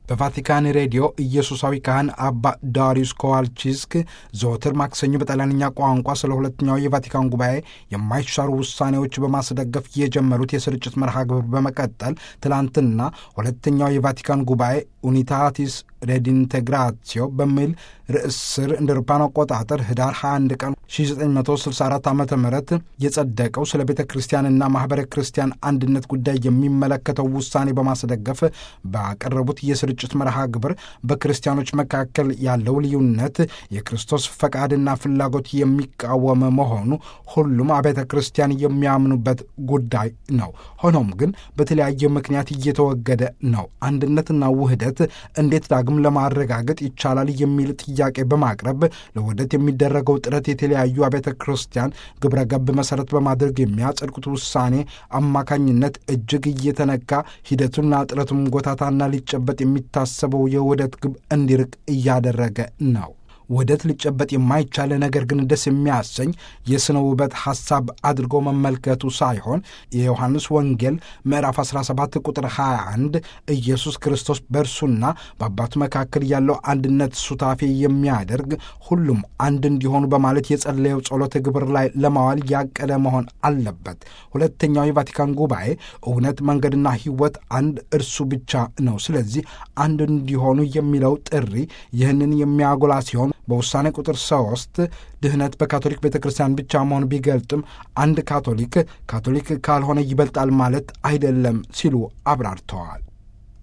በቫቲካን ሬዲዮ ኢየሱሳዊ ካህን አባ ዳሪዩስ ኮዋልቺስክ ዘወትር ማክሰኞ በጣሊያንኛ ቋንቋ ስለ ሁለተኛው የቫቲካን ጉባኤ የማይሻሩ ውሳኔዎች በማስደገፍ የጀመሩት የስርጭት መርሃ ግብር በመቀጠል ትላንትና ሁለተኛው የቫቲካን ጉባኤ ኡኒታቲስ ሬዲንቴግራሲዮ በሚል ርዕስ ስር እንደ አውሮፓውያን አቆጣጠር ህዳር 21 ቀን 1964 ዓ ም የጸደቀው ስለ ቤተ ክርስቲያንና ማኅበረ ክርስቲያን አንድነት ጉዳይ የሚመለከተው ውሳኔ በማስደገፍ ባቀረቡት የስርጭት መርሃ ግብር በክርስቲያኖች መካከል ያለው ልዩነት የክርስቶስ ፈቃድና ፍላጎት የሚቃወም መሆኑ ሁሉም አብያተ ክርስቲያን የሚያምኑበት ጉዳይ ነው። ሆኖም ግን በተለያየ ምክንያት እየተወገደ ነው። አንድነትና ውህደት እንዴት ዳግም ለማረጋገጥ ይቻላል የሚል ጥያቄ በማቅረብ ለውህደት የሚደረገው ጥረት የተለያዩ አብያተ ክርስቲያን ግብረ ገብ መሠረት በማድረግ የሚያጸድቁት ውሳኔ አማካኝነት እጅግ እየተነካ ሂደቱና ጥረቱም ጎታታና ሊጨበጥ የሚታሰበው የውህደት ግብ እንዲርቅ እያደረገ ነው። ውህደት ሊጨበጥ የማይቻለ ነገር ግን ደስ የሚያሰኝ የሥነ ውበት ሐሳብ አድርጎ መመልከቱ ሳይሆን የዮሐንስ ወንጌል ምዕራፍ 17 ቁጥር 21 ኢየሱስ ክርስቶስ በእርሱና በአባቱ መካከል ያለው አንድነት ሱታፌ የሚያደርግ ሁሉም አንድ እንዲሆኑ በማለት የጸለየው ጸሎተ ግብር ላይ ለማዋል ያቀደ መሆን አለበት። ሁለተኛው የቫቲካን ጉባኤ እውነት፣ መንገድና ሕይወት አንድ እርሱ ብቻ ነው። ስለዚህ አንድ እንዲሆኑ የሚለው ጥሪ ይህንን የሚያጎላ ሲሆን በውሳኔ ቁጥር ሶስት ድህነት በካቶሊክ ቤተ ክርስቲያን ብቻ መሆን ቢገልጥም አንድ ካቶሊክ ካቶሊክ ካልሆነ ይበልጣል ማለት አይደለም ሲሉ አብራርተዋል።